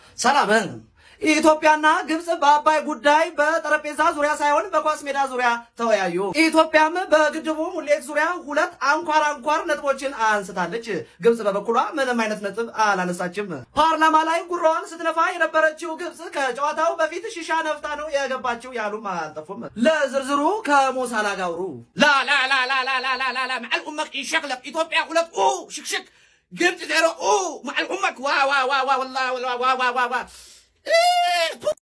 ሰላም። ኢትዮጵያና ግብጽ በአባይ ጉዳይ በጠረጴዛ ዙሪያ ሳይሆን በኳስ ሜዳ ዙሪያ ተወያዩ። ኢትዮጵያም በግድቡ ሙሌት ዙሪያ ሁለት አንኳር አንኳር ነጥቦችን አንስታለች። ግብጽ በበኩሏ ምንም አይነት ነጥብ አላነሳችም። ፓርላማ ላይ ጉራዋን ስትነፋ የነበረችው ግብጽ ከጨዋታው በፊት ሺሻ ነፍታ ነው የገባችው ያሉም አልጠፉም። ለዝርዝሩ ከሞሳላ ጋውሩ لا لا لا لا لا لا لا لا لا مع الامك يشغلك اثيوبيا غلط اوه شك شك قمت زيرو اوه مع الامك وا وا وا وا والله وا وا وا وا وا